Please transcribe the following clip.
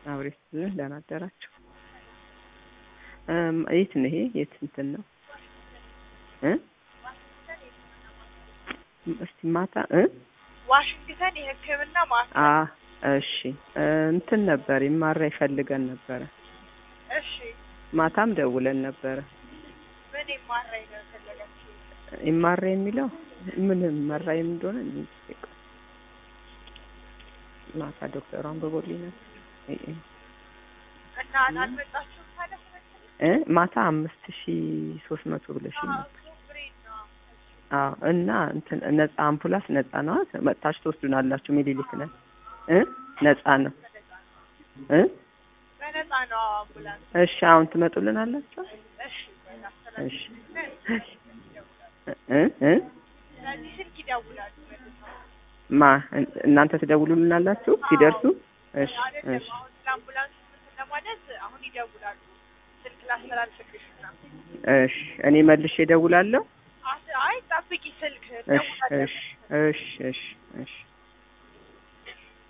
አብሬ ስትልን ደህና አደራችሁ። እም፣ የት ነው ይሄ? የት እንትን ነው እ እስቲ ማታ እ ዋሽንግተን የሕክምና ማዕከል። አ እሺ እ፣ እንትን ነበር ይማራ ይፈልገን ነበረ። እሺ ማታም ደውለን ነበረ። ምን የማራኝ ነው የፈለጋችሁ? ይማራ የሚለው ምን መራ እንደሆነ እኔ እንጃ። ማታ ዶክተሩ አንብቦልኝ ነበር እ እ እና አልመጣችሁም ታዲያ ስለዚህ? እ ማታ አምስት ሺ ሶስት መቶ ብለሽኝ አዎ፣ ነበር። እሱ ፍሪ ነው። አዎ እና እንትን ነጻ አምቡላንስ ነጻ ነው። መጥታችሁ ትወስዱናላችሁ። ሚኒሊክ ነን እ ነጻ ነው እ በነፃ ነው አምቡላንስ። እሺ አሁን ትመጡልናላችሁ። እሺ እሺ እሺ እ እ ስለዚህ ስልክ ይደውላሉ መልሰው። ማ እናንተ ትደውሉልናላችሁ ሲደርሱ? እሺ አይደለም እሺ አሁን ስለ አምቡላንስ እንትን ለማለት አሁን ይደውላሉ። ስልክ ላስተላልፍልሽ እና እሺ እኔ መልሼ እደውላለሁ። አስ- አይ ጠብቂ ስልክ እሺ ደውላለሁ። እሺ እሺ እሺ እሺ